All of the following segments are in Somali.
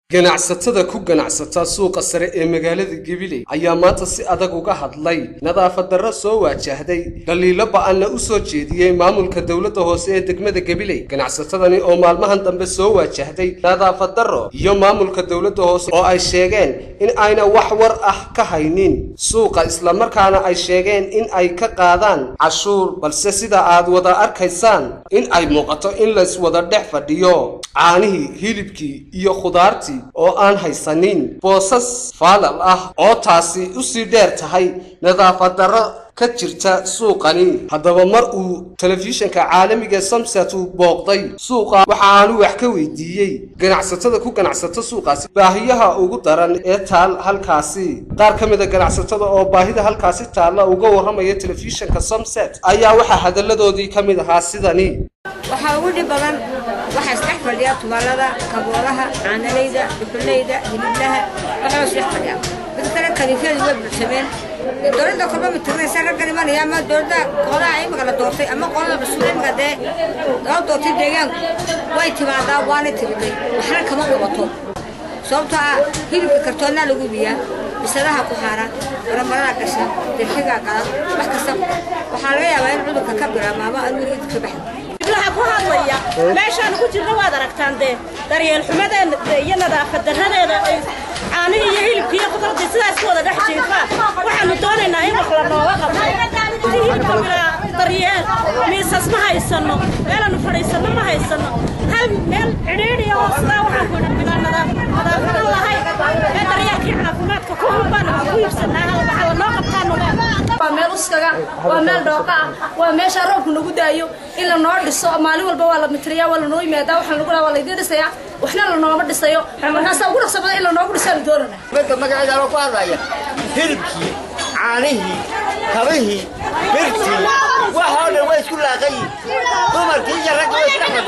ganacsatada ku ganacsata suuqa sare ee magaalada gabiley ayaa maanta si adag uga hadlay nadaafad darro soo waajahday dhaliilo ba-anna u soo jeediyey maamulka dowladda hoose ee degmada gabiley ganacsatadani oo maalmahan dambe soo waajahday nadaafad darro iyo maamulka dowladda hoose oo ay sheegeen in ayna wax war ah ka haynin suuqa islamarkaana ay sheegeen in ay ka qaadaan cashuur balse sida aad wada arkaysaan in ay muuqato in lays wada dhex fadhiyo caanihii hilibkii iyo khudaartii oo aan haysanin boosas faalal ah oo taasi usii dheer tahay nadaafad darro ka jirta suuqani haddaba mar uu telefishinka caalamiga samsat uu booqday suuqa waxa aanu wax ka weydiiyey ganacsatada ku ganacsata suuqaasi baahiyaha ugu daran ee taal halkaasi qaar ka mid a ganacsatada oo baahida halkaasi taalla uga warramaya telefishinka samset ayaa waxaa hadalladoodii ka mid ahaa sidani waxaa ugu dhib badan waxaa isdhex fadhiya tubaalada kaboolaha caanalayda dhuxulayda hiliblaha waxaa isdhex fadhiya mid kale kaliifyadu way bulsameen dowladda kolba mitirnaysa raggan imanaya ama dowladda qolaha imika la doortay ama qolada cusub imika dee loo doortay deegaanku way timaadaa waana tiriday waxna kama qabato sababtoo ah hilibka kartoonnaa lagu biyaa bisadaha ku xaara baramarada gasha dirxigaa galan wax kasta waxaa laga yaabaa in cudurka ka bilaabma ama aan weligeed ka baxin iblaha ku hadlaya meeshaanu ku jirna waad aragtaan dee daryeel xumadeeda iyo nadaafad darradeeda ay caanihii iyo hilibkii iyo khudradii sidaas ku wada dhex jiifaan waxaanu doonaynaa in wax la nooga qabto intii hilibka bilaa daryeel miisas ma haysano meelaanu fadhiisano ma haysano hal meel cidhiidhiya oo sidaa waxaan ku idhi bilaa nadaafado lahayn ee daryeelkii caafimaadka ku hulbaan ku iibsanaa hal waxa la noo qabtaanu waa meel uskaga waa meel dhooqa ah waa meesha roobku nagu daayo in la noo dhiso maalin walba waa la mitriyaa waa lanoo yimaadaa waxaan lagu waa laydin dhisayaa waxna lanooma dhisayo markaasaa ugu dhaqsa badan in lanoogu dhisaanu doonana midda magaceeda anoo ku hadlaya hilibkii caanihii kabihii birtii waxoo dhan way isku laaqayiin dumarkii iyo ragga way isdhex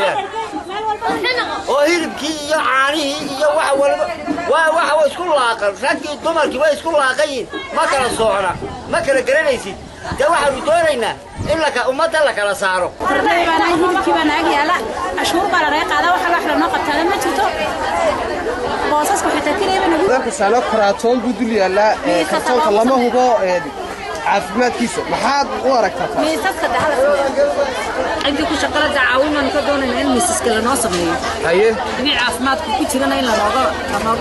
fadhiyaan oo hilibkii iyo caanihii iyo waxa walba waa waxa way isku laaqan raggii dumarkii way isku laaqayiin ma kala soocna ma kala garanaysid dee waxaanu doonaynaa in ummadda la kala saaro hilibkii baa naag yaala cashuur baa lanaga qaadaa waxa wax lanoo qabtaada ma jirto boosaska xitaa keliya saalo karaatoon buu dul yaallaa kartoonka lama hubo caafimaadkiisa maxaad u aragtaa miisaska ciddii ku shaqala dacaawin baanu ka doonaynaa in miisaska lanoo sameeyo haye inay caafimaadku ku jirana in lanooga lanooga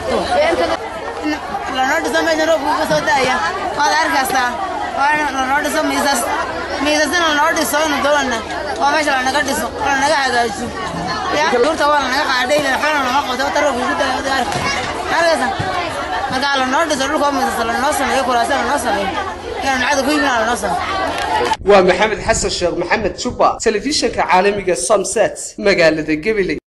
lanoo dhiso meesha roobku ka soo da'aya waad arkaysaa waa lanoo dhiso miisas miisasna lanoo dhiso inu doonana waa meesha lanaga dhiso lanaga hagaajiso duurta waa lanaga qaadhay waxbana lama qabto wata roobku ku da'aya wada arka arkaysa markaa lanoo dhiso dhulkoo miisas lanoo sameeyo kuraasa lanoo sameeyo inaan nacada ku yimina lanoo sameeyo waa maxamed xasan sheekh maxamed juba telefishinka caalamiga somset magaalada gabiley